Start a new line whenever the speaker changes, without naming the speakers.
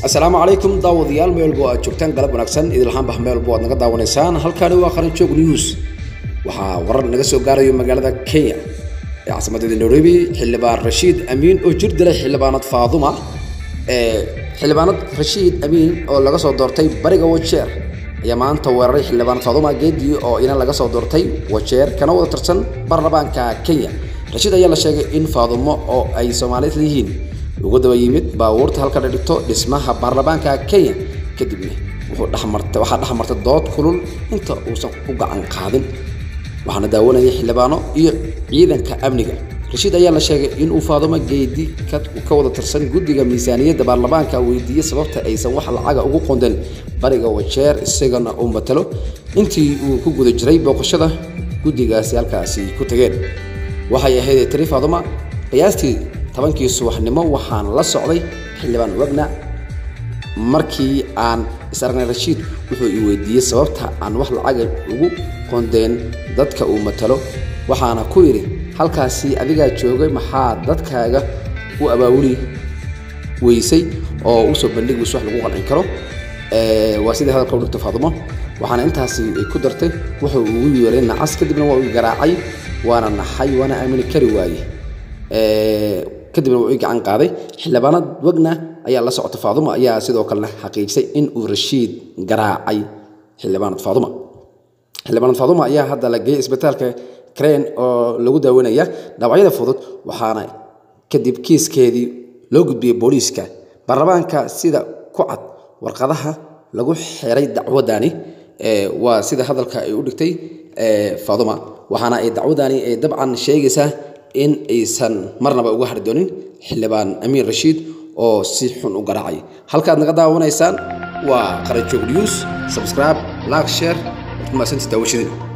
asalaamu calaykum daawadayaal meelbo aad joogtaan galab wanaagsan idilhaanbah meelbo aad naga daawanaysaan halkani waa qaranjoog news waxaa warar naga soo gaarayo magaalada kenya ee caasimadda nairobi xildhibaan rashiid amiin oo jir dilay xildhibaanad faaduma xildhibaanad rashiid amiin oo laga soo doortay bariga wajeer ayaa maanta weeraray xildhibaanad faaduma geedii oo ina laga soo doortay wajeer kana wada tirsan baarlamaanka kenya rashiid ayaa la sheegay in faadumo oo ay soomaalid yihiin ugu daba yimid baabuurta halka la dhigto dhismaha baarlamaanka kenya kadibna wuxuu dhexmartay waxaa dhex martay dood kulul inta uusan u gacan qaadin waxaana daawanayay xildhibaano iyo ciidanka amniga rashiid ayaa la sheegay in uu faadumo geedi ka wada tirsan guddiga miisaaniyadda baarlamaanka weydiiyey sababta aysan wax lacaga ugu qondeen bariga wajeer isagana uu matalo intii uu ku guda jiray booqashada guddigaasi halkaasi ku tageen waxay ahayd tiri faaduma qiyaastii tobankii subaxnimo waxaan la socday xildhibaan wagna markii aan is aragnay rashiid wuxuu i weydiiyey sababta aan wax lacaga ugu qondeen dadka uu matalo waxaana ku yidhi halkaasi adigaa joogay maxaa dadkaaga u abaawuli weysay oo usoo bandhigi weyse wax lagu qancin karo waa sidii hadalka u dhigto faadumo waxaana intaasi ay ku dartay wuxuu ugu yeeray nacas kadibna waa uu garaacay waana naxay waana aamini kari waaye kadibna wuu ii gacan qaaday xildhibaanad wagna ayaa la socota faaduma ayaa sidoo kalena xaqiijisay in uu rashiid garaacay xildhibaanad faaduma xildhibaanad faaduma ayaa hadda la geeyey isbitaalka crane oo lagu daawanaya dhaawacyada fudud waxaana kadib kiiskeedii loo gudbiyey booliiska baarlamaanka sida ku cad warqadaha lagu xiray dacwadani waa sida hadalka ay u dhigtay faaduma waxaana ay dacwadani ay dabcan sheegaysaa in aysan marnaba uga hari doonin xildhibaan amiin rashiid oo si xun u garaacay halkaad naga daawanaysaan waa qaranjoog news subscribe like share waad ku mahadsantii daawashadeen